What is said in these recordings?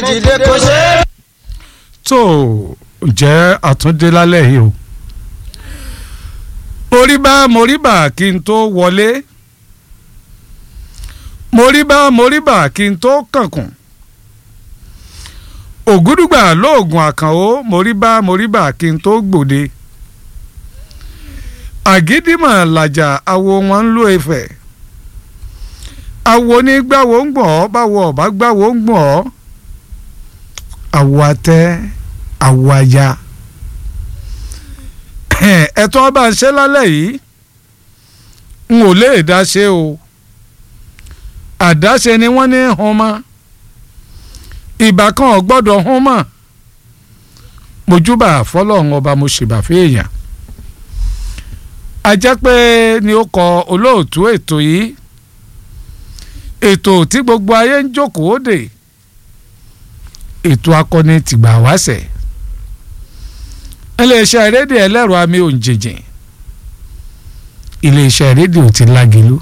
dìde kò ṣe é. tó jẹ́ àtúndé lálẹ́ yìí o moríbá moríbá kí n tó wọlé moríbá moríbá kí n tó kànkùn ògúdùgbà lóògùn àkànó moríbá moríbá kí n tó gbòde àgídìmọ̀ làjà awo wọn ń lo ẹ̀fẹ̀ awo ní gbàwó ń gbọ̀n ọ́ báwo ọ̀bá gbàwó ń gbọ̀n ọ́ àwọ atẹ àwọ aya ẹ̀tọ́ ọba ń ṣe lálẹ́ yìí n ò lè dá ṣe o àdáṣe ni wọ́n ní hun mọ́ ìbá kan ò gbọ́dọ̀ hun mọ́ mojúbà fọlọ́run ọba mo ṣèbà fèèyàn a jẹ́ pé ni ó kọ olóòtú ètò yìí ètò tí gbogbo ayé ń jókòó dè ètò akọni tìgbà wáṣẹ̀ iléeṣẹ́ rédíò ẹlẹ́rọ àmì òǹjẹ̀jẹ̀ iléeṣẹ́ rédíò ti lágìlú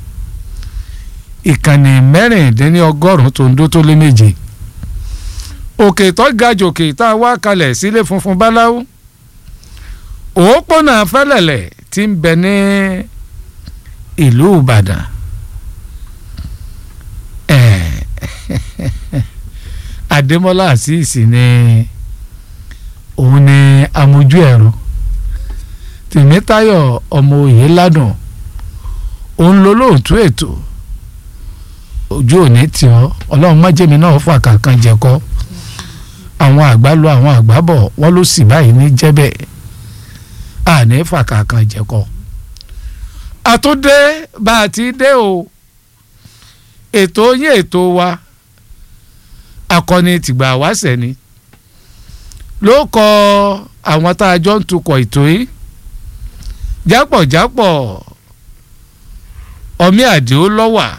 ìkànnì mẹ́rìndínlọ́gọ́rùn-ún tó ń dó tó lé méje òkè tó ga jòkè tá a wá kalẹ̀ sílé funfun báláwo òópọ̀nà fẹ́lẹ̀lẹ̀ tí ń bẹ ní ìlú Ìbàdàn Adémọ́lá àṣìṣì ni òun ni amójú ẹ̀rọ Tèmítáyọ̀ ọmọ òye ládùn òun ló lóòtú ètò ojú òní tì ọ́ ọlọ́run májèmí náà fà kankan jẹ̀kọ́ àwọn àgbà lọ àwọn àgbà bọ̀ wọ́n ló sì báyìí ní jẹ́bẹ̀ àní fà kankan jẹ̀kọ́ àtúndé bá a ti dé o ètò yín ètò wa akọni tìgbà wáṣẹ ni ló kọ àwọn tá a jọ ń tukọ̀ ètò yìí jápọ̀jápọ̀ ọmí àdìó lọ́wà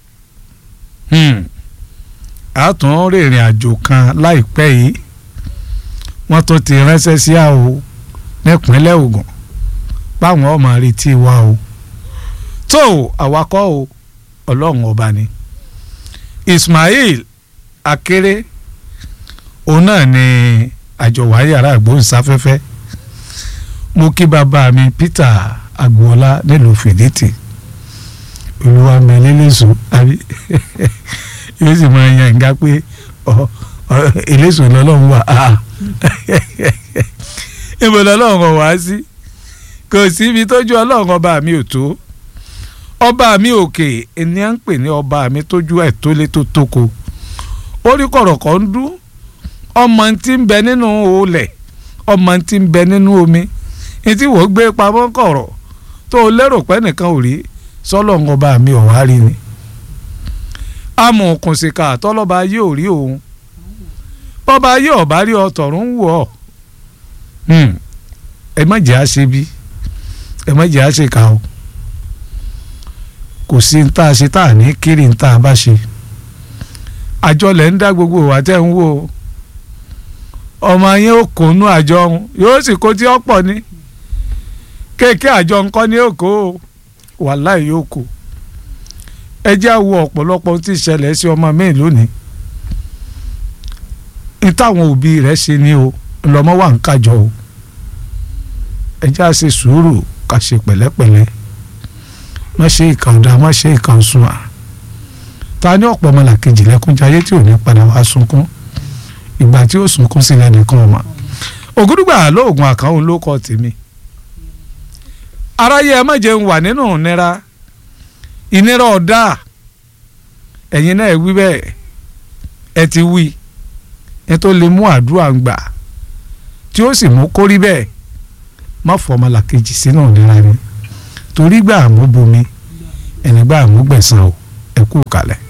a tún rìnrìn àjò kan láìpẹ́ yìí wọ́n tún ti ránṣẹ́ sí àwò nípínlẹ̀ Ògùn báwọn ọmọ retí wa o tó àwakọ̀ o ọlọ́run ọba ni Ismail Akéré òun náà ni àjọwà yàrá àgbóhùnsáfẹ́fẹ́ mo kí bàbá mi Peter Agboola nílùú Fìdítì olúwa mi lélẹ́sọ àbí yóò sì máa yan ìgbà pé eléso lọ́lọ́run wà á ibo lọ́lọ́run wá sí kò síbi tójú ọlọ́run ọba mi ò tó ọba mi òkè ẹni à ń pè ní ọba mi tójú ẹ̀ tó lé tó tóko orí kọ̀rọ̀kọ̀ ń dún ọmọ tí ń bẹ nínú olẹ̀ ọmọ tí ń bẹ nínú omi ní tí wọ́n gbé pamọ́ kọ̀rọ̀ tó o lérò pé nìkan ò rí sọ́lọ́run ọba mi ò wá rí ni amọ̀ òkùnsìkà tọ́lọ́ba yóò rí òun bọ́ba yóò bá rí ọtọ̀run wù ọ́ ẹ má jẹ́ àṣe bí ẹ má jẹ́ àṣe ká o kò sí ní tá a ṣe tá a ní kiri ní tá a bá ṣe àjọlẹ̀ ń dá gbogbo wa tẹ́ ń wò ó ọmọ yẹn ó kó nú àjọ ọ̀hún yóò sì kó tí ó pọ̀ ní kéèké àjọ nǹkan ní òkó wàláì yóò kó ẹ jẹ́ àwọ ọ̀pọ̀lọpọ̀ tí ìṣẹ̀lẹ̀ sí ọmọ mi lónìí ní táwọn òbí rẹ̀ ṣe ni o lọ́mọ wà ń kájọ o ẹ jẹ́ àṣe sùúrù ká ṣe pẹ̀lẹ́pẹ̀lẹ́ má ṣe ìkà ọ̀dà má ṣe ìkà ọ̀sùn à ta ní ọ̀pọ̀ ọmọlàkejì lẹ́kúnjayé tí ò ní padà wá sunkún ìgbà tí ó sunkún sílẹ̀ nìkan ọmọ ògúdùgbà lóògùn àkànhùn ló kọ tèmi aráyé ẹ má jẹun wà nínú ìnira ìnira ọ̀dà ẹ̀yin náà wí bẹ́ẹ̀ ẹ ti wí ẹ tó lè mú àdúrà ń gbà tí ó sì mú kórí bẹ́ẹ̀ má fọ ọmọlàkejì sínú ìnira ni torí gbà mú bomi ẹni gbà mú gbẹ̀san o ẹ kú kalẹ̀.